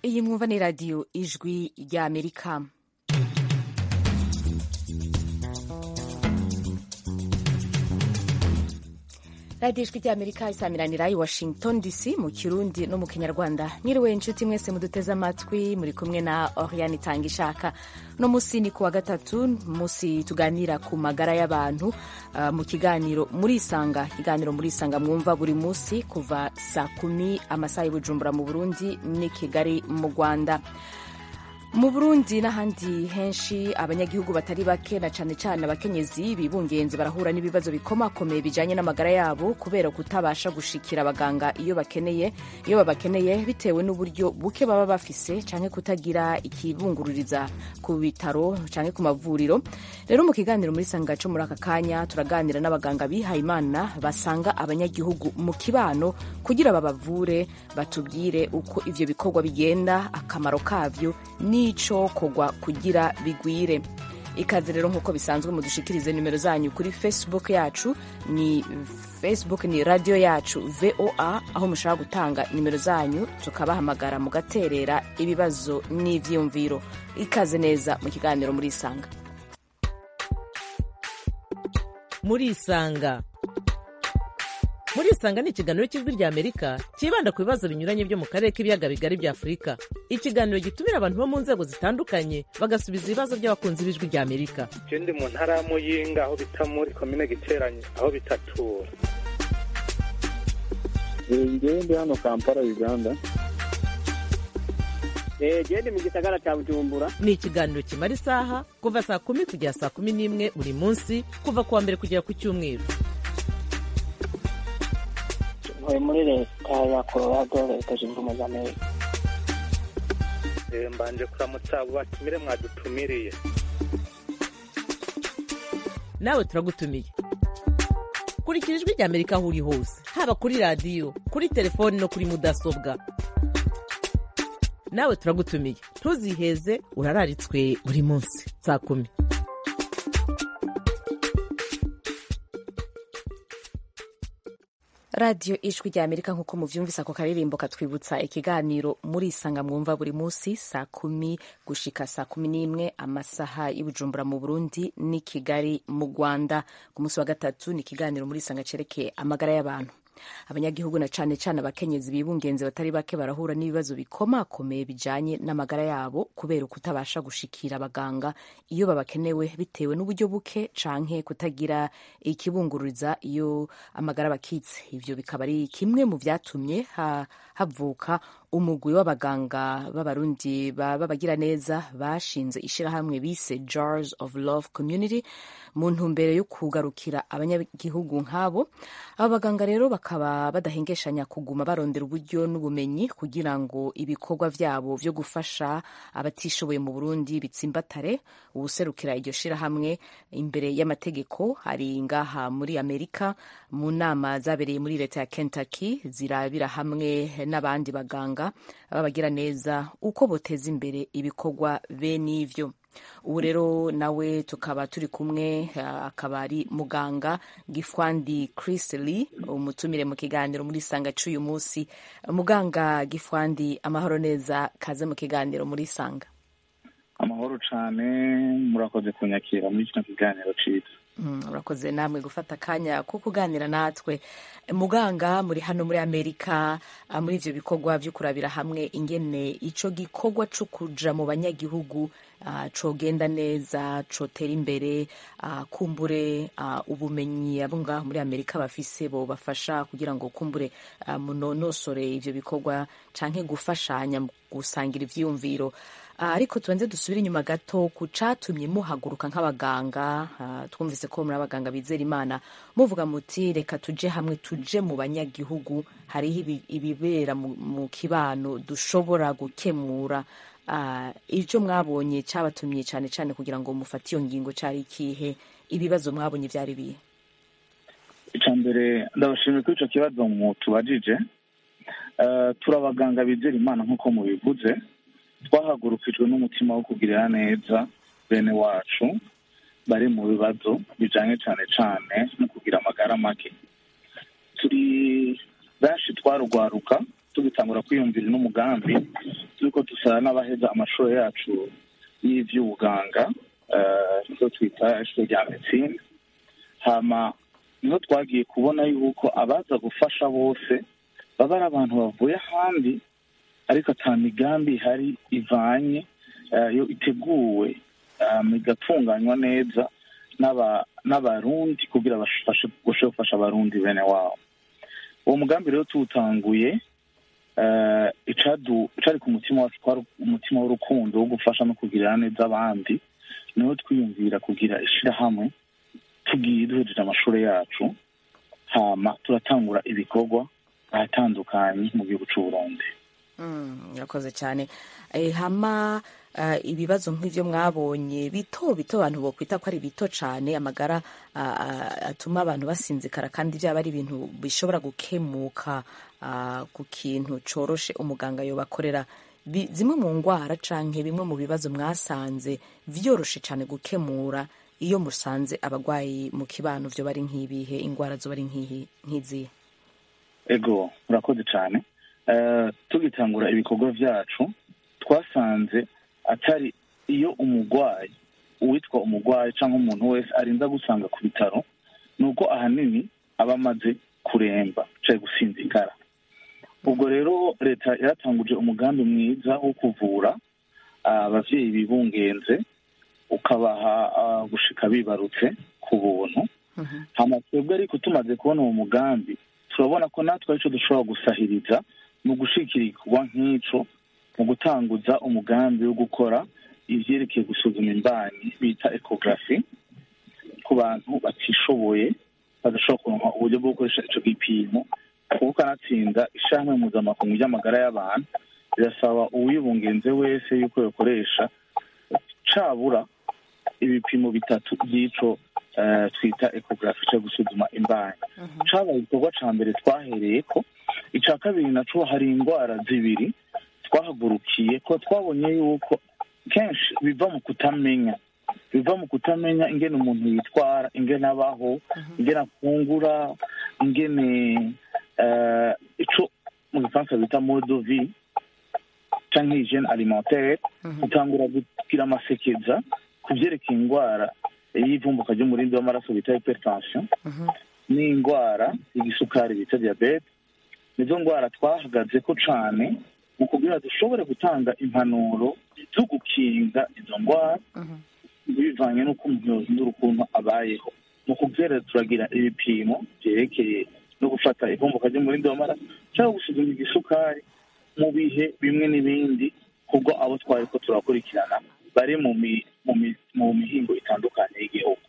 iyi mwumva ni radiyo ijwi ry'amerika radiyo ijwi ry'amerika isamiranira i washington dc mu kirundi no mu kinyarwanda mwiriwe inshuti mwese muduteze amatwi muri kumwe na oriane itanga ishaka uno munsi ni kuwa gatatu munsi tuganira ku magara y'abantu uh, mu kiganiro murisanga ikiganiro murisanga mwumva buri munsi kuva saa kumi amasaha y'ubujumbura mu burundi n'i kigali mu rwanda mu burundi n'ahandi henshi abanyagihugu batari bake na cane cane abakenyezi bibungenze barahura n'ibibazo bikomakomeye bijanye n'amagara yabo kubera kutabasha gushikira abaganga iyo bakeneye iyo babakeneye bitewe n'uburyo buke baba bafise canke kutagira ikibungururiza ku bitaro canke ku mavuriro rero mu kiganiro muri sanga co muri aka kanya turaganira n'abaganga bihaye imana basanga abanyagihugu mu kibano kugira babavure batubwire uko ivyo bikorwa bigenda akamaro kavyo n'ico kogwa kugira bigwire ikaze rero nk'uko bisanzwe mudushikirize nimero zanyu kuri facebook yacu ni facebook ni radio yacu voa aho mushobora gutanga nimero zanyu tukabahamagara mugaterera ibibazo n'ivyiyumviro ikaze neza mu kiganiro murisanga murisanga murisanga ni ikiganiro cy'ijwi rya amerika cyibanda ku bibazo binyuranye byo mu karere k'ibiyaga bigari bya afurika ikiganiro gitumira abantu bo mu nzego zitandukanye bagasubiza ibibazo by'abakunzi b'ijwi rya amerika je ndi mu ntara ya muyinga aho bita muri komine giteranye aho bitatura ngewe ndi hano kampala uganda gende mu gisagara cya bujumbura ni ikiganiro kimara isaha kuva saa kumi kugera saa kumi n'imwe buri munsi kuva ku wa mbere kugera ku cyumweru ntuye muri leta ya colorado leta zunze ubumwe za amerika Eh, mbanje kuramutsa abo batumire mwadutumiriye nawe turagutumiye kurikira ijwi rya amerika aho uri hose haba kuri radiyo kuri telefoni no kuri mudasobwa nawe turagutumiye ntuziheze urararitswe buri munsi saa kumi radiyo ijwi rya amerika nk'uko muvyumvise ako karirimbo katwibutsa ikiganiro murisanga mwumva buri munsi saa kumi gushika saa kumi n'imwe amasaha y'ubujumbura mu burundi n'i kigali mu rwanda ku munsi wa gatatu ni ikiganiro murisanga cerekeye amagara y'abantu abanyagihugu na cane cane abakenyezi bibungenze batari bake barahura n'ibibazo bikomakomeye bijanye n'amagara yabo kubera ukutabasha gushikira abaganga iyo babakenewe bitewe n'uburyo buke canke kutagira ikibungururiza iyo amagara bakitse ivyo bikaba ari kimwe mu vyatumye ha, havuka umugwi w'abaganga b'abarundi b'abagira neza bashinze ishirahamwe bise jars of love community mu ntumbero yo kugarukira abanyagihugu nk'abo abo baganga rero bakaba badahengeshanya kuguma barondera uburyo n'ubumenyi kugira ngo ibikorwa vyabo vyo gufasha abatishoboye mu burundi bitsimbatare uwuserukira iryo shirahamwe imbere y'amategeko hari ngaha muri amerika mu nama zabereye muri leta ya kentucky zirabira hamwe n'abandi baganga babagira neza uko boteza imbere ibikorwa bene ivyo ubu rero nawe tukaba turi kumwe akaba ari muganga gifwandi Chris Lee umutumire mu kiganiro muri sanga c'uyu munsi muganga gifwandi amahoro neza kaze mu kiganiro muri sanga amahoro cane murakoze kunyakira muri kino kiganiro ciza urakoze namwe gufata akanya ko kuganira natwe muganga muri hano muri amerika muri ivyo bikorwa vyo kurabira hamwe ingene ico gikorwa co kuja mu banyagihugu uh, cogenda neza cotera imbere uh, kumbure uh, ubumenyi abo ngaho muri amerika bafise bo bafasha kugira ngo kumbure uh, munonosore ivyo bikorwa canke gufashanya gusangira ivyiyumviro ariko tubanze dusubire inyuma gato ku catumye muhaguruka nk'abaganga twumvise ko muri abaganga bizera imana muvuga muti reka tuje hamwe tuje mu banyagihugu hariho ibibera mu kibano dushobora gukemura ivyo mwabonye cabatumye cane cane kugira ngo mufate iyo ngingo cari ikihe ibibazo mwabonye vyari bihe ica mbere ndabashimiye kuri ico kibazo mutubajije turi abaganga bizera imana nk'uko mubivuze twahagurukijwe n'umutima wo kugirira neza bene wacu bari mu bibazo bijanye cane cane no kugira amagara make turi benshi twarugwaruka tugitangura kwiyumvira n'umugambi turiko dusa n'abaheza amashuri yacu y'ivy'ubuganga eh, icyo twita ishuri rya medicine hama niho twagiye kubona yuko abaza gufasha bose baba ari abantu bavuye ahandi ariko ata migambi ihari ivanye eh, yo iteguwe um, igatunganywa neza n'aba- n'abarundi kugira bafashe bashobore gufasha abarundi bene wabo uwo mugambi rero tuwutanguye eh, icadu icari ku mutima wacu kwari umutima w'urukundo wo gufasha no kugirira neza abandi niho twiyumvira kugira ishirahamwe tugiye duhejeje amashuri yacu hama turatangura ibikorwa ahatandukanye mu gihugu c'u Burundi Mm, murakoze cyane Eh, hama eh, ibibazo nk'ivyo mwabonye bito bito abantu bokwita ko ari bito cyane amagara ah, ah, atuma abantu basinzikara kandi byaba ari ibintu bishobora gukemuka ah, ku kintu coroshe umuganga yobakorera Bi- zimwe mu ngwara canke bimwe mu bibazo mwasanze vyoroshe cyane gukemura iyo musanze abagwayi mu kibano vyo bari nk'ibihe ingwara zo bari nk'ihi- nk'izihe ego murakoze cyane Eh, tugitangura ibikorwa byacu twasanze atari iyo umugwayi uwitwa umugwayi cyangwa umuntu wese arinda gusanga ku bitaro ni uko ahanini aba amaze kuremba cyangwa gusinzikara ubwo rero leta yaratanguje umugambi mwiza wo kuvura ah, abavyeyi bibungenze ukabaha ah, gushika bibarutse ku buntu hama twebwe ariko tumaze kubona uwo mugambi turabona ko natwe arico dushobora gusahiriza mu gushikira igikorwa nk'ico mu gutanguza umugambi wo gukora ivyerekeye gusuzuma imbanyi bita ecography ku bantu batishoboye badashobora kuronka uburyo bwo gukoresha ico gipimo kuko kanatsinda ishirahamwe mpuzamakungu ry'amagara y'abantu rirasaba uwibungenze wese yuko yokoresha cabura ibipimo bitatu by'ico eh, twita ecography cyo gusuzuma imbanyi cabaye igikorwa ca mbere twahereye ko ica kabiri naco hari indwara zibiri twahagurukiye ko twabonye yuko kenshi biva mu kutamenya biva mu kutamenya ingene umuntu yitwara ingene abaho ingene afungura ingene eh, ico mu gifaransa bita mode de vie canke hygiene alimentaire utangura kugira amasekeza ku vyerekeye indwara y'ivumbuka ry'umurindi w'amaraso bita hypertension n'indwara y'igisukari bita diabete nizo ndwara twahagaze ko cane mu kugira dushobore gutanga impanuro zo gukinga izo ndwara bivanye n'uko umuntu yohindura ukuntu abayeho mu kuvyera turagira ibipimo vyerekeye no gufata ivumbuka ry'umurindi w'amaraso cyangwa gusuzuma igisukari mu bihe bimwe n'ibindi kubwo abo twari ko turakurikirana bari mu mi- mu mi- mu mihingo itandukanye y'igihugu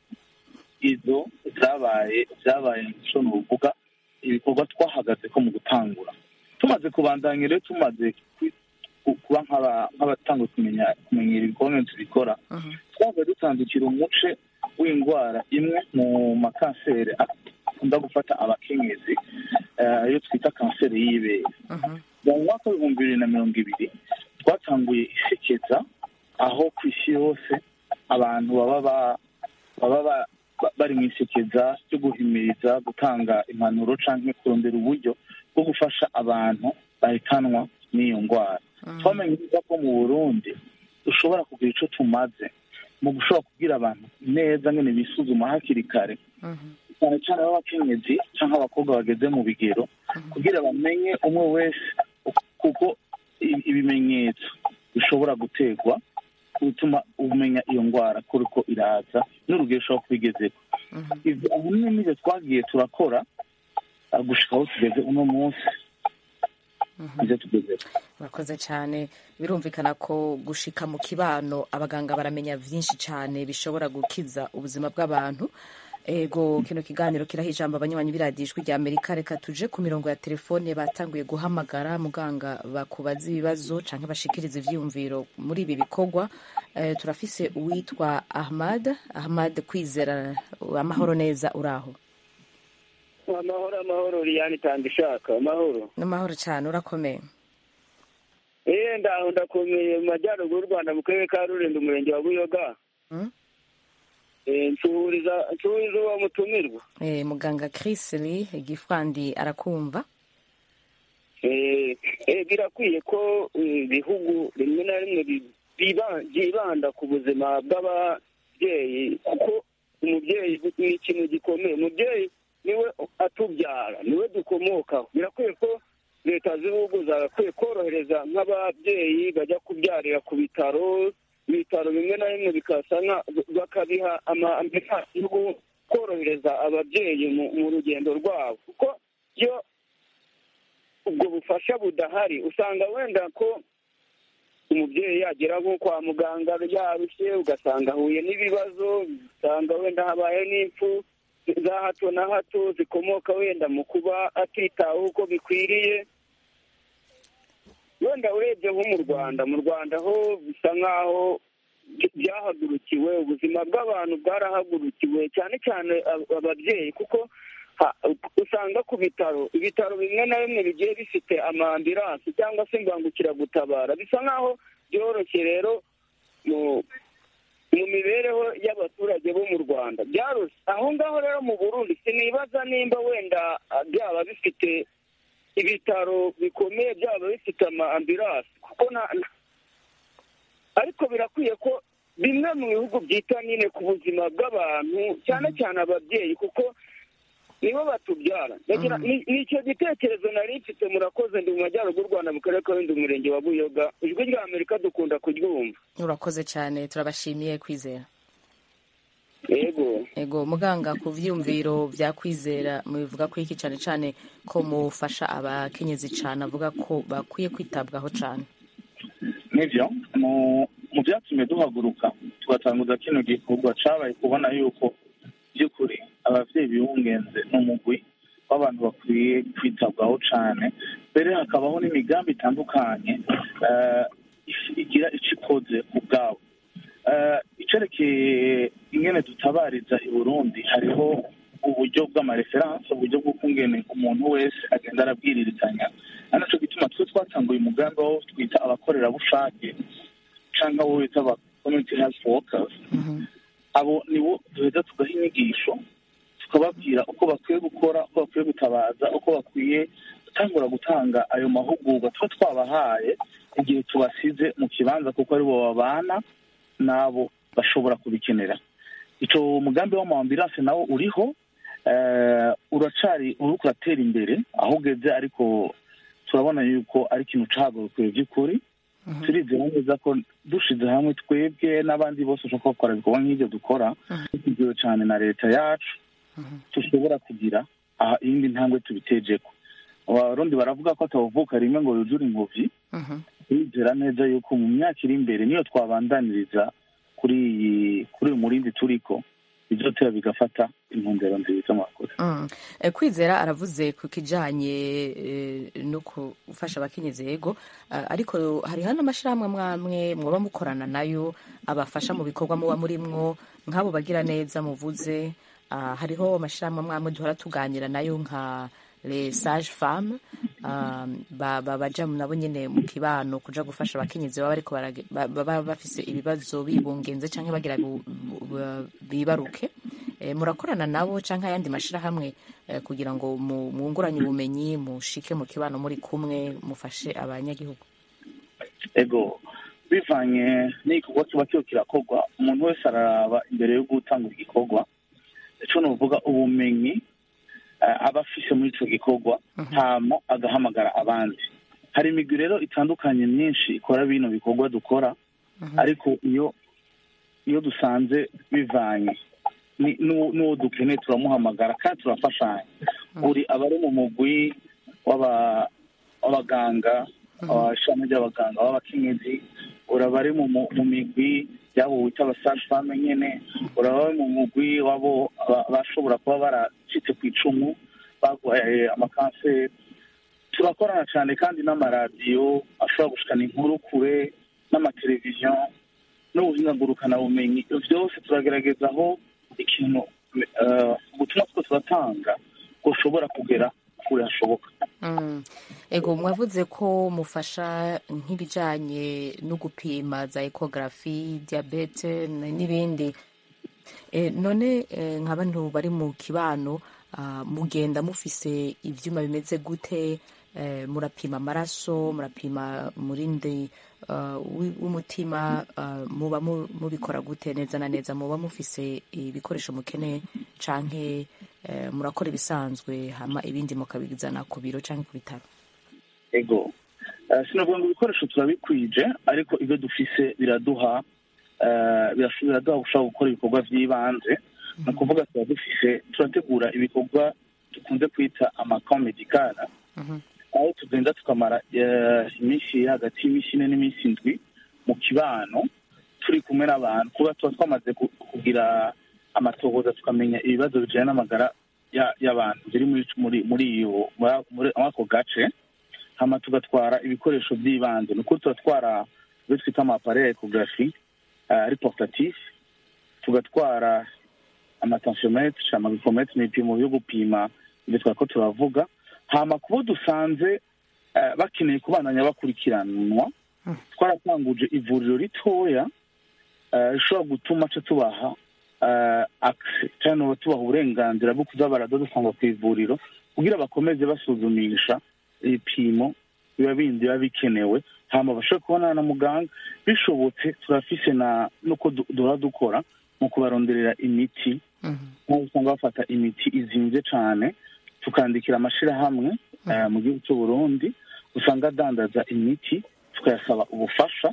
izo zabaye zabaye ico nuvuga ibikorwa twahagaze ko mu gutangura tumaze kubandanya rero tumaze ku- ku- kuba nk'aba- nk'abatanguye kumenya kumenyera ibikorwa tubikora twabaye dutandukira umuce w'indwara imwe mu makanseri akunda gufata abakenyezi eh, iyo twita kanseri y'ibere mu mwaka w'ibihumbi bibiri na mirongo ibiri twatanguye isekeza aho ku isi yose abantu baba ba- baba ba- ba- bari mu isekeza ryo guhimiriza gutanga impanuro canke kurondera uburyo bwo gufasha abantu bahitanwa n'iyo ndwara twamenye neza ko mu burundi dushobora kugira ico tumaze mu gushobora kubwira abantu neza ngene bisuzuma hakiri kare cyane cyane b'abakenyezi cyangwa abakobwa bageze mu bigero kugira bamenye umwe wese kuko i- ibimenyetso bishobora guterwa bituma umenya iyo ndwara ko uriko iraza n'urugero ushobora kuba igezeko ivyo ahanini nivyo twagiye turakora ah, gushika aho tugeze uno munsi ivyo tugezeko murakoze cyane birumvikana ko gushika mu kibano abaganga baramenya byinshi cyane bishobora gukiza ubuzima bw'abantu ego kino kiganiro kiraha ijambo abanywanyi b'iradiyo ijwi rya amerika reka tuje ku mirongo ya telefone batanguye guhamagara muganga bakubaza ibibazo canke bashikiriza ivyiyumviro muri ibi bikorwa Eh, turafise uwitwa ahmad ahmad kwizera amahoro neza uraho amahoro amahoro liyani tanga ishaka amahoro n'amahoro cyane urakomeye eee ndaho ndakomeye mu majyaruguru y'u rwanda mu karere ka rulindo umurenge wa buyoga Mm? Eh, nsuhuriza nsuhuriza uwo mutumirwa Eh, muganga chris lee gifwandi arakumva Eh, eh, birakwiye ko eh, ibihugu rimwe na rimwe bi- biba- byibanda ku buzima bw'ababyeyi kuko umubyeyi ni ikintu gikomeye umubyeyi niwe atubyara niwe dukomokaho birakwiye ko leta z'ibihugu zagakwiye korohereza nk'ababyeyi bajya kubyarira ku bitaro ibitaro bimwe na bimwe bikasa nka- bakabiha amaambulance yo korohereza ababyeyi mu- mu rugendo rwabo kuko iyo ubwo bufasha budahari usanga wenda ko umubyeyi yagera nko kwa muganga yarushye ugasanga ahuye n'ibibazo usanga wenda habaye n'impfu za hato na hato zikomoka wenda mu kuba atitaweho uko bikwiriye wenda urebye nko mu rwanda mu rwanda ho bisa nk'aho by- byahagurukiwe ubuzima bw'abantu bwarahagurukiwe cyane cyane ab- ababyeyi kuko ha- usanga ku bitaro ibitaro bimwe na bimwe bigiye bifite amaambiransi cyangwa se imbangukiragutabara bisa nk'aho byoroshye rero mu mu mibereho y'abaturage bo mu rwanda byarose aho ngaho rero mu burundi sinibaza nimba wenda ah, byaba bifite ibitaro bikomeye byaba bifite amaambiransi kuko nta nta- ariko birakwiye ko bimwe mu bihugu byita nyine ku buzima bw'abantu cyane cyane ababyeyi kuko nibo batubyara Ndagira- ni ni icyo gitekerezo nari mfite murakoze ndi mu majyaruguru y'u rwanda mu karere ka rulindo umurenge wa buyoga ijwi rya amerika dukunda kuryumva urakoze cyane turabashimiye kwizera yego ego muganga ku vyiyumviro vya kwizera mubivuga ko iki cyane cyane ko mufasha abakenyezi cyane avuga ko bakwiye kwitabwaho cyane nibyo mu mu byatumye duhaguruka tugatanguza kino gikorwa cabaye kubona yuko by'ukuri abavyeyi bibungenze n'umugwi w'abantu bakwiye kwitabwaho cane mbere hakabaho n'imigambi itandukanye eh, if- igira ico ikoze ku bwabo Eh, icerekeye ingene dutabariza i burundi hariho uburyo bw'amareferanse uburyo bw'ukungene umuntu wese agenda arabwiririzanya ari naco gituma twe twatanguye umugambi wo twita abakorerabushake canke abo bita aba community health workers abo nibo duheza tugaha inyigisho tukababwira uko bakwiye gukora uko bakwiye gutabaza uko bakwiye gutangura gutanga ayo mahugurwa tuba twabahaye igihe tubasize mu kibanza kuko aribo babana n'abo bashobora kubikenera ico mugambi w'amawambiranse nawo uriho eh, uracari uriko uratera imbere aho ugeze ariko turabona yuko ari ikintu cahagurukiwe by'ukuri turizera neza ko dushize hamwe twebwe n'abandi bose bashobora bakora ibikorwa nk'ibyo dukora tugiwe cyane na leta yacu dushobora kugira aha iyindi ntambwe tubitejeko abarundi baravuga ko atavuka rimwe ngo yuzure ingobyi turizera neza yuko mu myaka iri imbere niyo twabandaniriza kuri iyi kuri uyu murindi turiko bizotera bigafata intumbero nziza mwakoze Mm. Eh, kwizera aravuze ku kijanye eh, no gufasha abakenyezi yego Ah, ariko hariho n'amashirahamwe amwamwe mwoba mukorana nayo abafasha mu bikorwa muba murimwo nk'abo bagira neza muvuze Ah, hariho amashirahamwe amwamwe duhora tuganira nayo nka les sage femme baba baja nabo nyene mu kibano kuja gufasha abakenyezi baba bariko barage- ba- baba bafise ibibazo bibungenze canke bagira bu- bu- bibaruke Eh, murakorana nabo canke ayandi mashirahamwe eh, kugira ngo mu- mwunguranye ubumenyi mushike mu kibano muri kumwe mufashe abanyagihugu ego bivanye n'igikorwa kiba kiba kirakorwa umuntu wese araraba imbere yo gutanga igikorwa ico novuga ubumenyi eh, aba afise muri ico gikorwa hama agahamagara abandi hari imigwi rero itandukanye myinshi ikora bino bikorwa dukora ariko iyo iyo dusanze bivanye ni- n'uwo n'uwo dukeneye turamuhamagara kandi turafashanya buri abari mu mugwi w'aba- w'abaganga ishami ry'abaganga b'abakenyezi uraba ari mu mu- mu migwi y'abo wita abasaje fame nyene uraba ari mu mugwi w'abo aba- bashobora kuba baracitse ku icumu barwaye amakanseri turakorana cyane kandi n'amaradiyo ashobora gushikana inkuru kure n'amateleviziyo n'ubuhinga ngurukanabumenyi Ibyo byose turagerageza aho ikintu eh, ubutumwa two turatanga bushobora kugera kure hashoboka Mm. ego mwavuze ko mufasha nk'ibijanye no gupima za ekogarafi diabete n- n'ibindi Eh, none eh, nka bantu bari mu kibano ah, mugenda mufise ivyuma bimeze gute eh, murapima amaraso murapima murindi ah, wi- w'umutima ah, muba mu- mubikora gute neza na neza muba mufise ibikoresho mukeneye canke eh, murakora ibisanzwe hama ibindi mukabizana ku biro canke ku bitaro ego Eh, sinavuga ngo ibikoresho turabikwije ariko ibyo dufise biraduha eh, birasho- biraduha gushobora gukora ibikorwa by'ibanze ni ukuvuga tuba dufise turategura ibikorwa dukunze kwita amakamp medikara aho tugenda tukamara eh, iminsi iri hagati y'iminsi ine n'iminsi indwi mu kibano turi kumwe n'abantu kuba tuba twamaze ku- kugira amatohoza tukamenya ibibazo bijyanye n'amagara ya- y'abantu biri muri muri muri iyo muri muri ako gace hama tugatwara ibikoresho by'ibanze ni ukuri turatwara ibyo twita amapare ya ekogarafi ari portatif tugatwara amatensiometre amabikometre ni ibipimo byo gupima ibyo twako turavuga hama kubo dusanze eh, bakeneye kubandanya bakurikiranwa twaratanguje ivuriro ritoya eh, rishobora gutuma ca tubaha eh, access cyangwa tubaha uburenganzira bwo kuza baradodusanga ku ivuriro kugira bakomeze basuzumisha ibipimo biba bindi biba bikenewe hama bashobore kubonana na muganga bishobotse turafise na nuko du- duhora dukora mu kubaronderera imiti nk'aho usanga bafata imiti izinze cyane tukandikira amashyirahamwe eh, mu gihugu cy'u Burundi usanga adandaza imiti tukayasaba ubufasha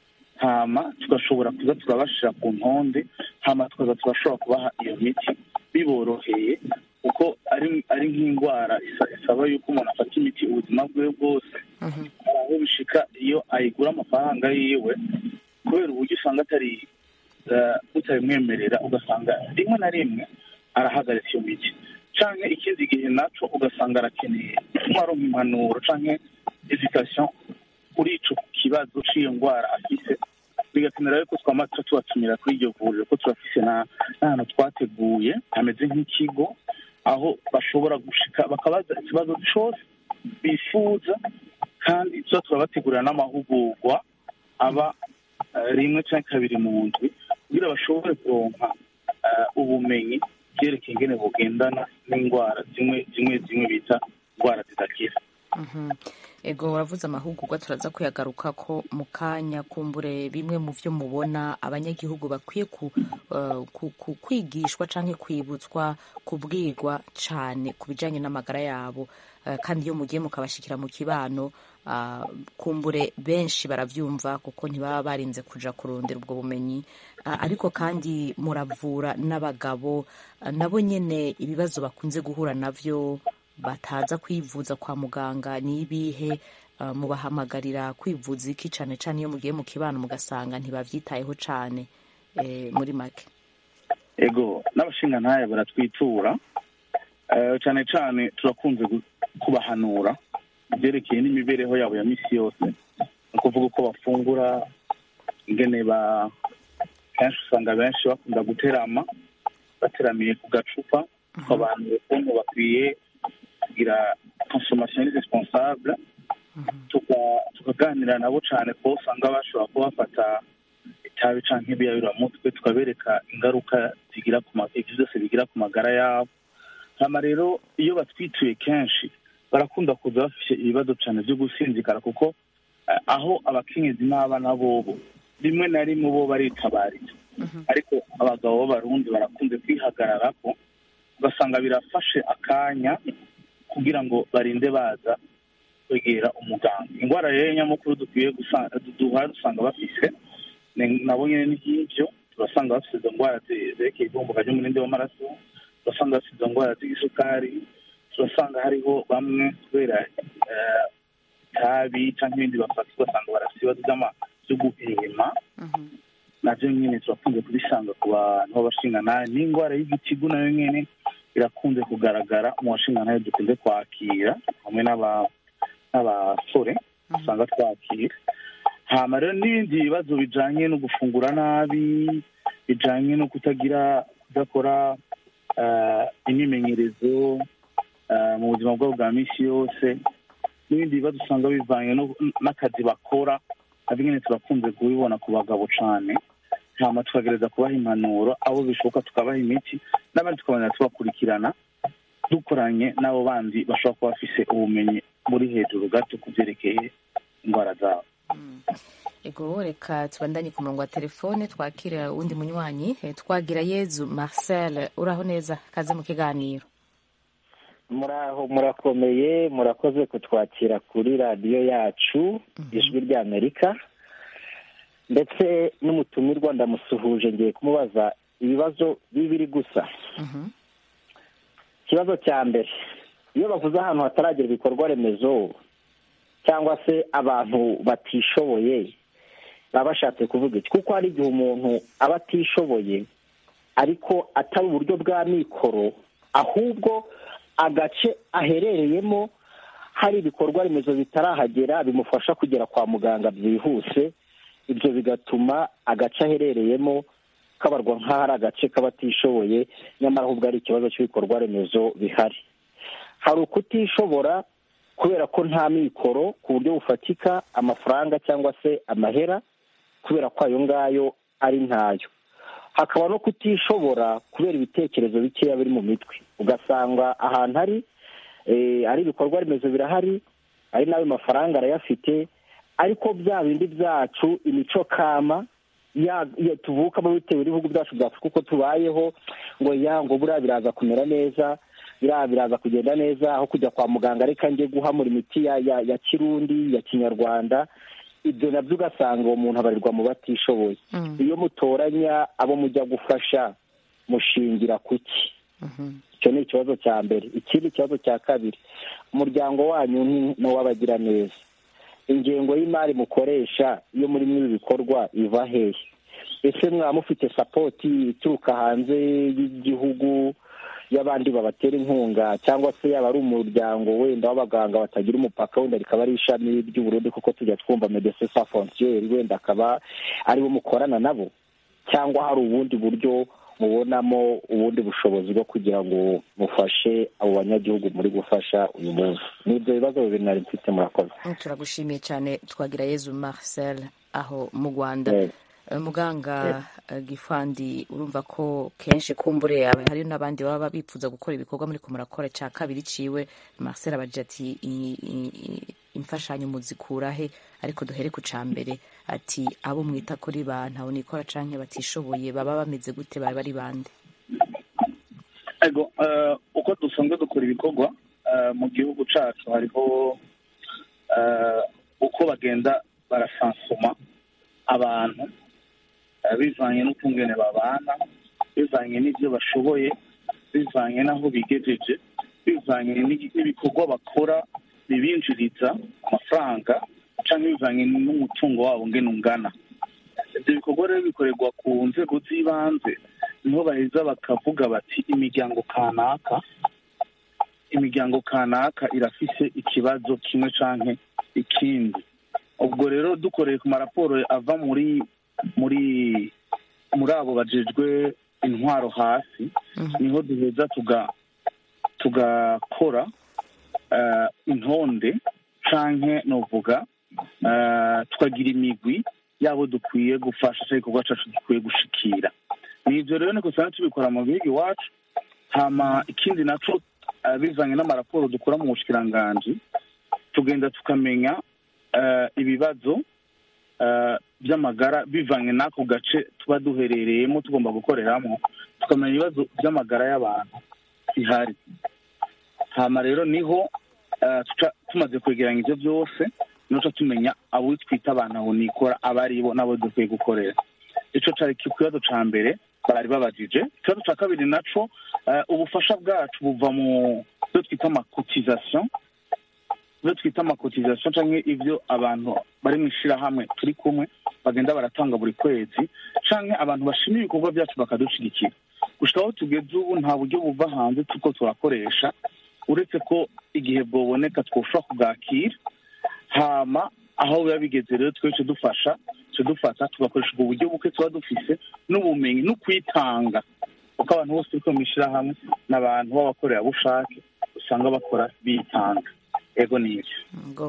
hama tugashobora kuza turabashira ku ntonde hama tukaza turashobora kubaha iyo miti biboroheye kuko ari ari nk'indwara isa- isaba yuko umuntu afata imiti ubuzima bwe bwose hari aho bishika iyo ayigura amafaranga yiwe kubera uburyo usanga atari eh, butabimwemerera ugasanga rimwe na rimwe arahagaritse iyo miti canke ikindi gihe naco ugasanga arakeneye nk'aronka impanuro canke education kuri ico kibazo c'iyo ndwara afise bigakenera yuko twama tuba tubatumira kuri iryo vuriro ko turafise na- n'ahantu twateguye hameze nk'ikigo aho bashobora gushika bakabaza ikibazo cose bifuza kandi tuba turabategurira n'amahugurwa aba eh, rimwe cyangwa kabiri mu ndwi kugira bashobore kuronka eh, ubumenyi byerekeye ingene bugendana n'indwara zimwe zimwe zimwe bita indwara zidakira Mhm. ego uravuze amahugurwa turaza kuyagaruka ko mu kanya kumbure bimwe mu byo mubona abanyagihugu bakwiye ku, eh, ku, ku kwigishwa canke kwibutswa kubwirwa cane ku bijanye n'amagara yabo Eh, kandi iyo mugiye mukabashikira mu kibano ah, kumbure benshi baravyumva kuko ntibaba barinze kuja kurondera ubwo bumenyi Ah, ariko kandi muravura n'abagabo ah, nabo nyene ibibazo bakunze guhura navyo bataza kwivuza kwa muganga ni ibihe uh, mubahamagarira kwivuza iki cane cane iyo mugiye mu kibano mugasanga ntibavyitayeho cane eh, muri make ego n'abashingantahe baratwitura Eh, cyane cyane turakunze gu- kubahanura ibyerekeye n'imibereho yabo ya misi yose ni ukuvuga uko bafungura ingene ba kenshi usanga benshi bakunda guterama bateramiye ku gacupa abantu ukuntu bakwiye kugira consommation responsable tuka- tukaganira nabo cyane ko usanga bashobora kuba bafata itabi canke ibiyabiramutwe tukabereka ingaruka zigira ku ma- ivyo byose bigira ku magara yabo hama rero iyo batwituye kenshi barakunda kuza bafise ibibazo cyane byo gusinzikara kuko eh, aho abakenyezi n'abana bobo rimwe na rimwe bo baritabariza ariko abagabo b'abarundi barakunze kwihagararako ugasanga birafashe akanya kugira ngo barinde baza kwegera umuganga indwara rero nyamukuru dukwiye gusanga duhora dusanga bafise ni- nabo nyene ni nk'ivyo turasanga bafise izo ndwara zi- zerekeye ivumbuka ry'umurindi w'amaraso turasanga bafise izo ndwara z'isukari turasanga hariho bamwe kubera eh, itabi cyangwa ibindi bafata ugasanga barafise ibibazo by'ama- byo guhema navyo nyene turakunze kubisanga ku bantu b'abashingantahe n'indwara y'igitigu nayo nyene irakunze kugaragara mu bashingantahe dukunze kwakira hamwe n'aba- n'abasore usanga twakira hama rero n'ibindi bibazo bijanye no gufungura nabi bijanye no kutagira kudakora eh, imyimenyerezo eh, mu buzima bwabo bwa misi yose n'ibindi bibazo usanga bivanye no- n'akazi bakora navyo nyene turakunze kubibona ku bagabo cane hama tukagereza kubaha impanuro abo bishoboka tukabaha imiti n'abandi tukabona tubakurikirana dukoranye n'abo bandi bashobora kuba bafise ubumenyi buri hejuru gato ku byerekeye indwara zabo ego reka tubandanye ku murongo wa telefone twakira uwundi munywanyi Eh, twagira yezu marcel uraho neza kaze mu kiganiro muraho murakomeye murakoze kutwakira kuri radiyo yacu ijwi ry'amerika ndetse n'umutumirwa ndamusuhuje ngiye kumubaza ibibazo bibiri gusa Mhm. ikibazo cya mbere iyo bavuze ahantu hataragera ibikorwa remezo cyangwa se abantu batishoboye baba bashatse kuvuga iki kuko hari igihe umuntu aba atishoboye ariko atari uburyo bwa mikoro ahubwo agace aherereyemo hari ibikorwa remezo bitarahagera bimufasha kugera kwa muganga byihuse ibyo bigatuma agace aherereyemo kabarwa nk'aho ari agace k'abatishoboye nyamara ahubwo ari ikibazo cy'ibikorwa remezo bihari hari ukutishobora kubera ko nta mikoro ku buryo bufatika amafaranga cyangwa se amahera kubera ko ayo ngayo ari ntayo hakaba no kutishobora kubera ibitekerezo bikeya biri mu mitwe ugasanga ahantu ari eh, ari ibikorwa remezo birahari ari n'ayo mafaranga arayafite ariko bya bindi byacu imico kama ya ya tuvukamo bitewe n'ibihugu byacu bya afurika uko tubayeho ngo ya ngo buriya biraza kumera neza biriya biraza kugenda neza aho kujya kwa muganga reka njye guhamura imiti ya ya, ya kirundi ya kinyarwanda ibyo nabyo ugasanga uwo muntu abarirwa mu batishoboye Mm. iyo mutoranya abo mujya gufasha mushingira kuki Mhm. icyo ni ikibazo cya mbere ikindi kibazo cya kabiri umuryango wanyu ni n'uw'abagiraneza ingengo y'imari mukoresha iyo muri muri ibi bikorwa iva hehe ese mwaba mufite sapoti ituruka hanze y'igihugu y'abandi babatera inkunga cyangwa se yaba ari umuryango wenda w'abaganga batagira umupaka wenda rikaba ari ishami ry'uburundi kuko tujya twumva medecin sans frontiere wenda akaba aribo mukorana nabo cyangwa hari ubundi buryo mubonamo ubundi bushobozi bwo kugira ngo mufashe abo banyagihugu muri gufasha uyu munsi ni ibyo bibazo bibiri nari mfite murakoze turagushimiye cyane twagira yezu marcel aho mu rwanda Yego. Eh, muganga eh, gifandi urumva ko kenshi kumbure aba- hariyo n'abandi baba bifuza gukora ibikorwa muri ko murakora cya kabiri ciwe marcel abagira ati "I- i- i- imfashanyo muzikura he ariko duhere ku ca mbere ati abo mwita kuri ba ntawe nikora canke batishoboye baba bameze gute baba ari bande ego eh, uko dusanzwe dukora ibikorwa eh, mu gihugu cacu hariho eh, uko bagenda barasansuma abantu eh, bivanye n'ukungene babana bivanye n'ibyo bashoboye bivanye n'aho bigejeje bivanye n'i- n'ibikorwa bakora bibinjiriza amafaranga cyangwa bivanye n'umutungo wabo ngene ungana ibyo bikorwa rero bikorerwa ku nzego z'ibanze niho baheza bakavuga bati imiryango kanaka imiryango kanaka irafise ikibazo kimwe canke ikindi ubwo rero dukoreye ku maraporo ava muri muri muri abo bajejwe intwaro hasi niho duheza tuga tugakora eh, intonde canke novuga eh, tukagira imigwi yabo dukwiye gufasha cyangwa igikorwa cacu gikwiye gushikira ni ivyo rero niko usanga tubikora mu gihugu iwacu hama ikindi naco eh, bivanye n'amaraporo dukora mu bushikiranganji tugenda tukamenya eh, ibibazo eh, by'amagara bivanye n'ako gace tuba duherereyemo tugomba gukoreramo tukamenya ibibazo by'amagara y'abantu bihari hama rero niho eh, tuca tumaze kwegeranya ibyo byose nuca tumenya abo twita abantu aho nikora aba ari bo n'abo dukwiye gukorera ico cari ku kibazo ca mbere bari babajije ikibazo ca kabiri naco eh, ubufasha bwacu buva mu byo twita amakotizasiyo ibyo twita amakotizasiyo canke ivyo abantu bari mu ishirahamwe turi kumwe bagenda baratanga buri kwezi canke abantu bashima ibikorwa byacu bakadushigikira gushika aho tugeze ubu nta buryo buva hanze turiko turakoresha uretse ko igihe bwoboneka twoshobora kubwakira hama aho biba bigeze rero twese dufasha twe dufata tugakoresha ubwo buryo buke tuba dufise n'ubumenyi no kwitanga kuko abantu bose turi mu ishyirahamwe n'abantu b'abakorerabushake usanga bakora bitanga ego ni ibyo ngo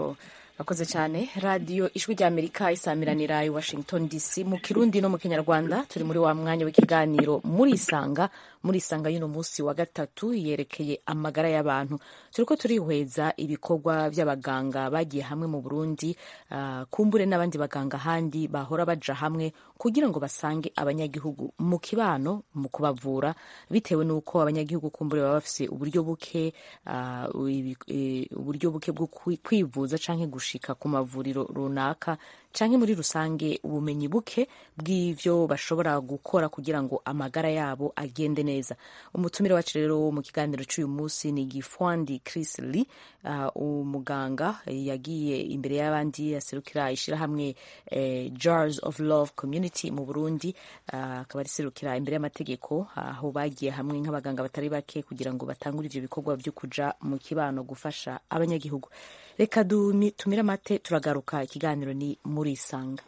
Akoze cyane radiyo ijwi rya amerika isamiranira i washington dc mu kirundi no mu kinyarwanda turi muri wa mwanya w'ikiganiro muri isanga muri isanga y'uno munsi wa gatatu yerekeye amagara y'abantu turiko turihweza ibikorwa by'abaganga bagiye hamwe mu burundi uh, kumbure n'abandi baganga handi bahora baja hamwe kugira ngo basange abanyagihugu mu kibano mu kubavura bitewe n'uko abanyagihugu kumbure baba bafise uburyo buke uh, uburyo buke bwo kwivuza canke gushika ku mavuriro runaka canke muri rusange ubumenyi buke bw'ivyo bashobora gukora kugira ngo amagara yabo agende neza umutumire wacu rero mu kiganiro cy'uyu munsi ni gifwandi chris lee uh, umuganga yagiye imbere y'abandi aserukira ishyirahamwe eh, jars of love community mu burundi akaba uh, ariserukira imbere y'amategeko aho uh, bagiye hamwe nk'abaganga batari bake kugira ngo batangure ivyo bikorwa vyo kuja mu kibano gufasha abanyagihugu reka tumire amate turagaruka ikiganiro ni muri isanga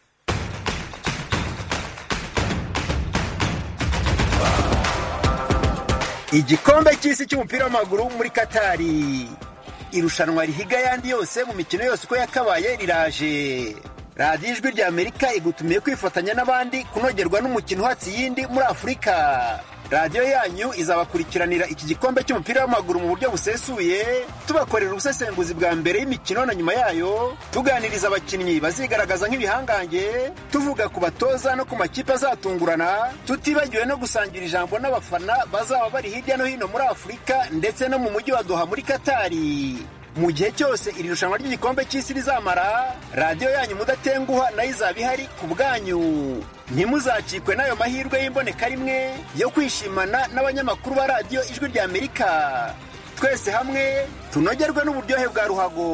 igikombe cy'isi cy'umupira w'amaguru muri katari irushanwa rihiga ayandi yose mu mikino yose uko yakabaye riraje radiyo ijwi rya amerika igutumiye kwifatanya n'abandi kunogerwa n'umukino uhatse iyindi muri afurika radiyo yanyu izabakurikiranira iki gikombe cy'umupira w'amaguru mu buryo busesuye tubakorera ubusesenguzi bwa mbere y'imikino na nyuma yayo tuganiriza abakinnyi bazigaragaza nk'ibihangange tuvuga ku batoza no ku makipe azatungurana tutibagiwe no gusangira ijambo n'abafana bazaba bari hirya no hino muri afurika ndetse no mu mujyi wa doha muri katari mu gihe cyose iri rushanwa ry'igikombe cy'isi rizamara radiyo yanyu mudatenguha nayo izaba ihari ku bwanyu ntimuzakikwe n'ayo mahirwe y'imboneka rimwe yo kwishimana n'abanyamakuru ba radiyo ijwi rya amerika twese hamwe tunogerwe n'uburyohe bwa ruhago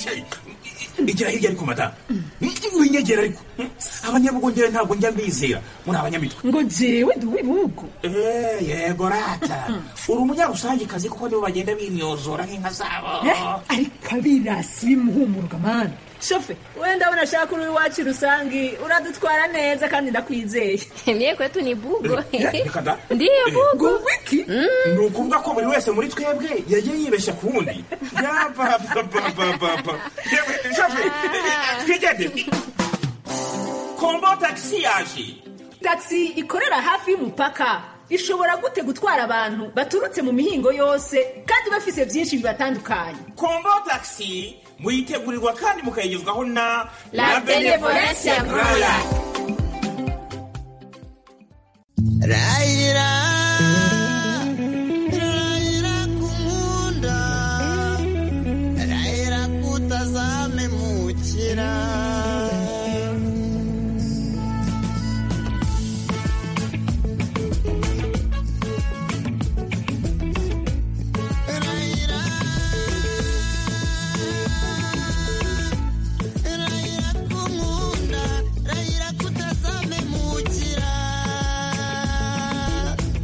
igira hirya ariko madamu winyegera ariko abanyabugongera ntabwo njya mbizera muri abanyamitwe ngo jewe ndi uw'ibihugu Eh, yego rata uri umunyarusangikazi kuko nibo bagenda binyozora nk'inka zabo ariko abirasi bimuhumuruka mani shofe wenda abona ashaka uri iwacu rusangi uradutwara neza kandi ndakwizeye Mie kwetu ni bugo. reka da Ndiyo bugo. wiki ni ukuvuga ko buri wese muri twebwe yagiye yibeshya ku wundi yabababababa yewe shafe twigende kombo tagisi yaje taxi ikorera hafi y'umupaka ishobora gute gutwara abantu baturutse mu mihingo yose kandi bafise byinshi bibatandukanye kombo tagisi muyitegurirwa kandi mukayigezwaho na La Benevolencia Royal. Raira, raira kumunda, raira kutazame mukira. Raira, raira kumunda, raira kutazame mukira.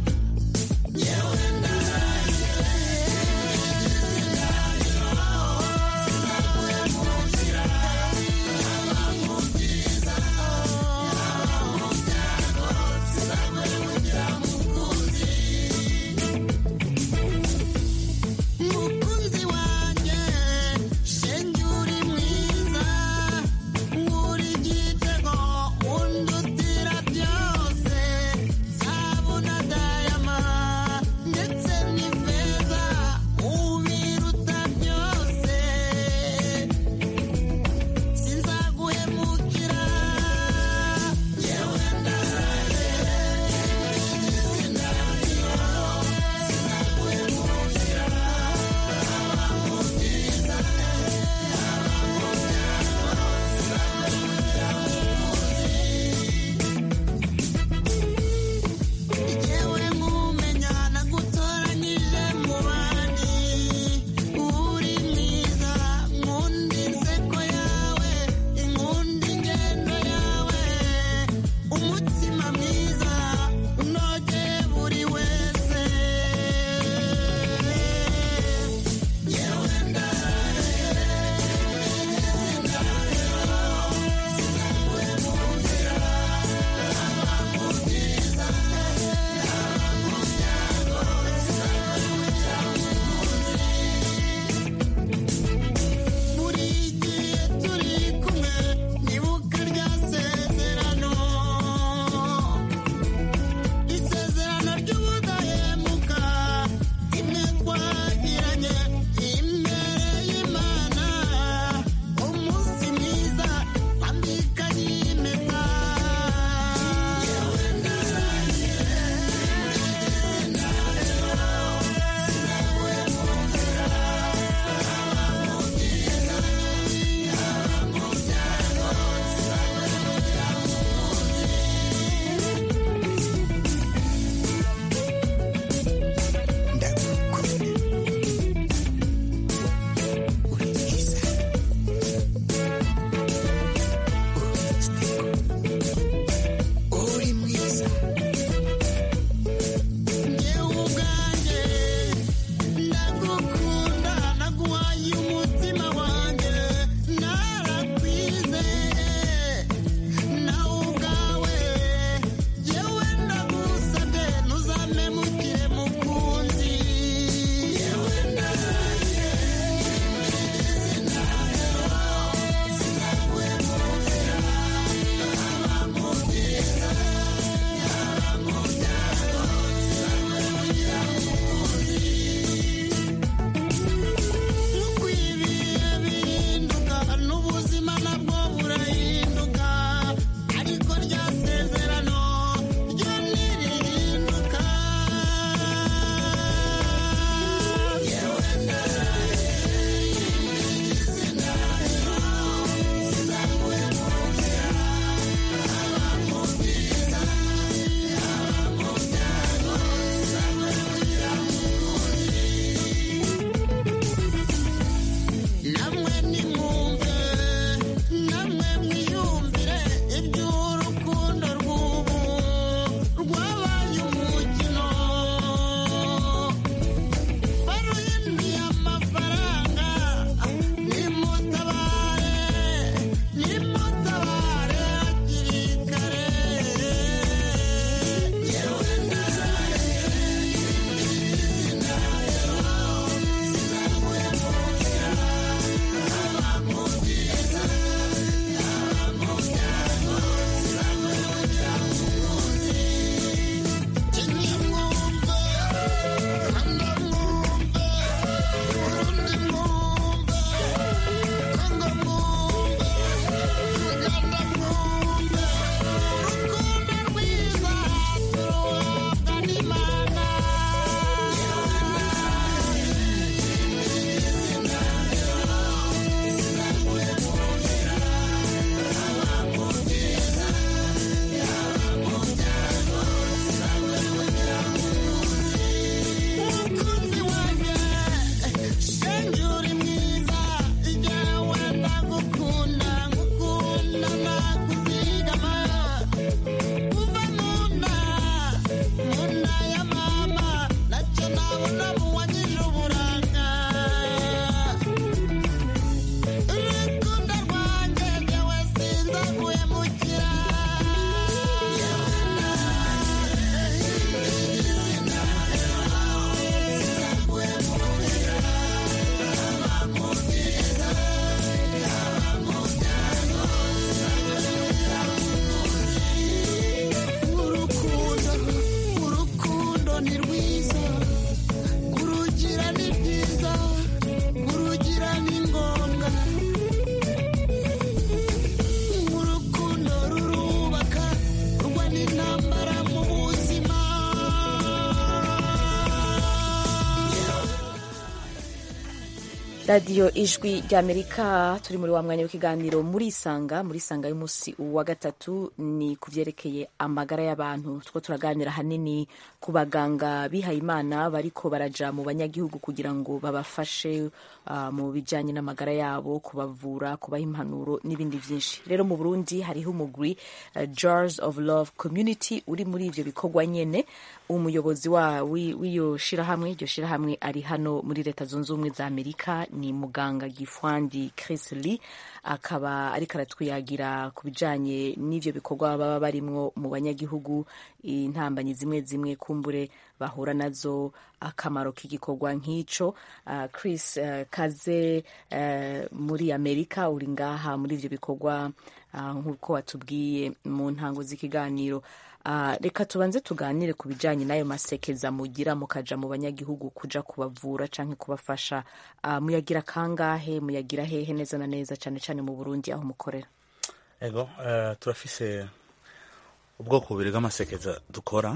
radiyo ijwi ry'amerika turi muri wa mwanya w'ikiganiro muri isanga muri isanga y'umunsi wa gatatu ni ku byerekeye amagara y'abantu two turaganira ahanini ku baganga bihaye imana bariko baraja mu banyagihugu kugira ngo babafashe uh, mu bijyanye n'amagara yabo kubavura kubaha impanuro n'ibindi byinshi rero mu burundi hariho umugwi uh, jars of love community uri muri ivyo bikorwa nyene umuyobozi wa w'iyo shirahamwe iryo shirahamwe ari hano muri leta zunze ubumwe za amerika ni muganga gifwandi chris lee akaba ariko aratwiyagira ku bijanye n'ivyo bikorwa baba barimwo mu banyagihugu intambanyi zimwe zimwe kumbure bahura nazo akamaro k'igikorwa nk'ico uh, chris uh, kaze uh, muri amerika uri ngaha muri ivyo bikorwa uh, nk'uko watubwiye mu ntango z'ikiganiro Uh, reka tubanze tuganire ku bijyanye n'ayo masekeza mugira mukaja mu banyagihugu kuja kubavura canke kubafasha uh, muyagira kangahe muyagira hehe neza na neza cyane cyane mu Burundi aho mukorera ego uh, turafise ubwoko bubiri bw'amasekeza dukora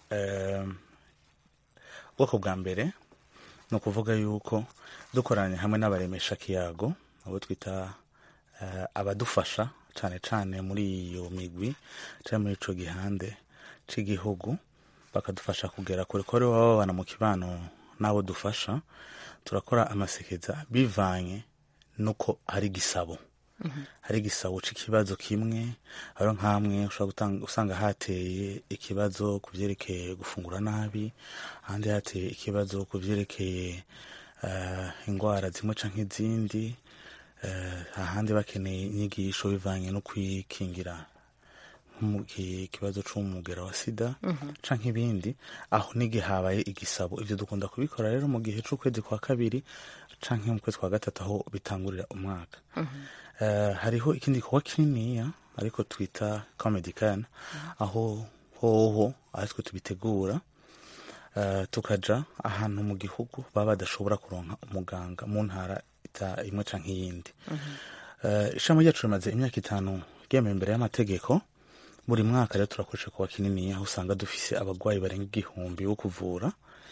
ubwoko bwa mbere ni ukuvuga yuko dukoranye hamwe n'abaremesha kiyago abo twita abadufasha cyane cyane muri iyo migwi cyangwa muri ico gihande c'igihugu bakadufasha kugera kure ko baba babana mu kibano n'abo dufasha turakora amasekeza bivanye nuko hari igisabo hari igisabo c'ikibazo kimwe hariho nk'amwe ushobora usanga hateye ikibazo ku vyerekeye gufungura nabi ahandi hateye ikibazo ku vyerekeye uh, ingwara zimwe canke izindi ahandi bakeneye inyigisho bivanye no kwikingira ikibazo c'umugera wa sida canke ibindi aho n'igihe habaye igisabo ivyo dukunda kubikora rero mu gihe c'ukwezi kwa kabiri canke mu kwezi kwa gatatu aho bitangurira umwaka hariho ikindi gikorwa kininiya ariko twita comedican aho hoho aritwe tubitegura tukaja ahantu mu gihugu baba badashobora kuronka umuganga mu ntara imwe canke iyindi ishami ryacu rimaze imyaka itanu ryemewe imbere y'amategeko buri mwaka rero turakoresha kuwa kinini aho usanga dufise abagwayi barenga igihumbi bo kuvura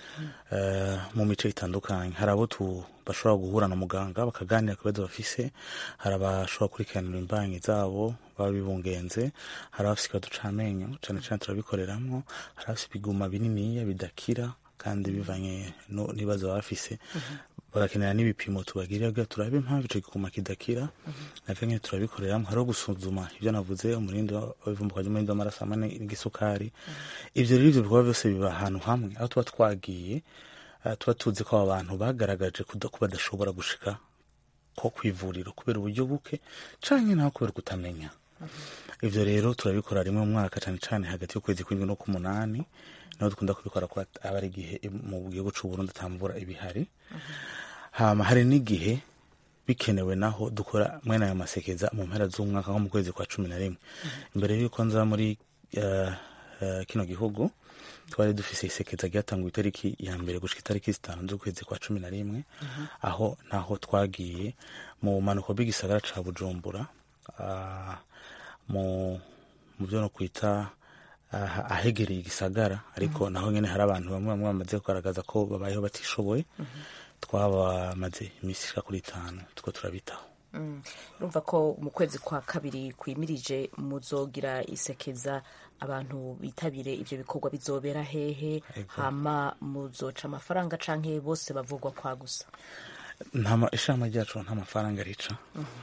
mu mice itandukanye hari abo bashobora guhura na muganga bakaganira ku bibazo bafise hari abashobora kurikiranira imbanyi zabo baba bibungenze hari abafise ikibazo c'amenyo cane cane turabikoreramwo hari abafise ibiguma bininiya bidakira kandi bivanye n'ibibazo baba bafise bagakenera n'ibipimo tubagirira kugira turabe impamvu ico gikuma kidakira navyo nyene turabikoreramwo hariho gusuzuma ivyo navuze umurindi w'ivumbuka ry'umurindi w'amaraso hamwe n'igisukari ivyo rero ivyo bikorwa byose biba ahantu hamwe aho tuba twagiye tuba tuzi ko abo bantu bagaragaje ko badashobora gushika ko kwivuriro kubera uburyo buke canke naho kubera kutamenya ivyo rero turabikora rimwe mu mwaka cane cane hagati y'ukwezi kw'indwi no k'umunani niho dukunda kubikora ko aba ari igihe mu gihugu c'uburundi atamvura ibihari hama hari n'igihe bikenewe naho dukora mwene ayo masekeza mu mpera z'umwaka nko mu kwezi kwa cumi na rimwe imbere y'uko nza muri uh, uh, kino gihugu twari dufise isekeza ryatanguye itariki ya mbere gushika itariki zitanu z'ukwezi kwa cumi na rimwe aho naho twagiye mu manuko bw'igisagara ca bujumbura uh, mu mu vyo no kwita ahegereye igisagara ariko naho nyene hari abantu bamwe bamwe bamaze kugaragaza ko babayeho batishoboye twabamaze iminsi ishika kuri itanu tuko turabitaho urumva ko mu kwezi kwa kabiri kwimirije muzogira isekeza abantu bitabire ivyo bikorwa bizobera hehe hama muzoca amafaranga canke bose bavugwa kwa gusa ishama ryacu nta mafaranga rica